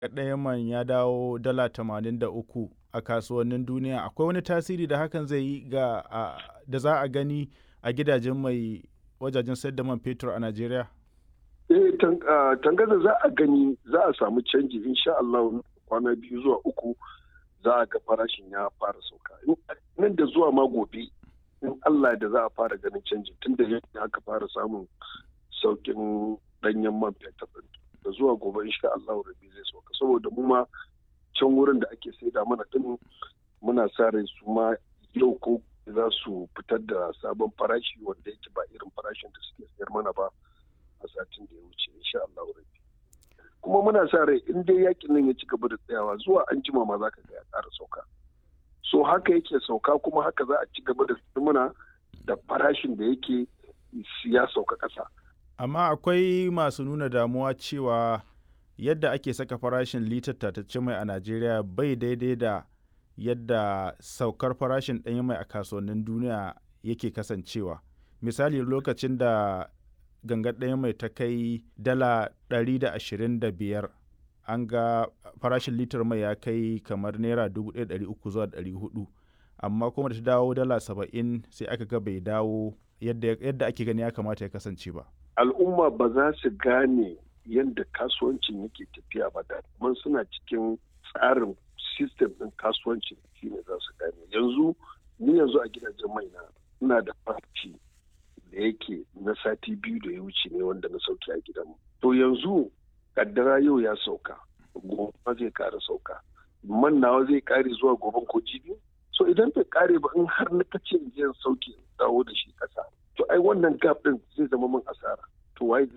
ɗaya man ya dawo dala tamanin da uku a kasuwannin duniya akwai wani tasiri da hakan zai yi ga da za a gani a gidajen mai wajajen sayar da man fetur a Najeriya? Eh, tangaza za a gani za a samu canji insha Allah kwana biyu zuwa uku za a ga farashin ya fara sauka. Nan da zuwa ma gobe in Allah da za a fara ganin canji tun da yadda aka fara samun saukin danyen man fetur da zuwa gobe insha Allah rabi zai sauka saboda mu ma can wurin da ake saida mana din muna sa rai su ma yau ko za su fitar da sabon farashi wanda yake ba irin farashin da suke sayar mana ba a satin da ya wuce insha Allah rabi kuma muna sa rai in dai yakin nan ya ci gaba da tsayawa zuwa an jima ma zaka ga ya ƙara sauka so haka yake sauka kuma haka za a ci gaba da muna da farashin da yake ya sauka ƙasa amma akwai masu nuna damuwa cewa yadda ake saka farashin litar tatacce mai a najeriya bai daidai da yadda saukar farashin ɗanyen mai a kasuwannin duniya yake kasancewa misali lokacin da gangar ɗanyen mai ta kai dala 125 an ga farashin litar mai ya kai kamar naira 1,300 zuwa 400 amma kuma da ta dawo dala 70 sai aka ga bai dawo yadda ake gani ya kamata ya kasance ba al'umma ba za su gane yadda kasuwancin yake tafiya ba da man suna cikin tsarin sistem ɗin kasuwancin shine za su gane yanzu ni yanzu a gidajen mai na ina da farci da yake na sati biyu da ya wuce ne wanda na sauke a gidanmu to yanzu kaddara yau ya sauka gobe zai kara sauka man nawa zai kare zuwa goben ko jibi so idan bai kare ba in har na kace in sauke dawo da shi kasa to ai wannan gap din zai zama min asara to wai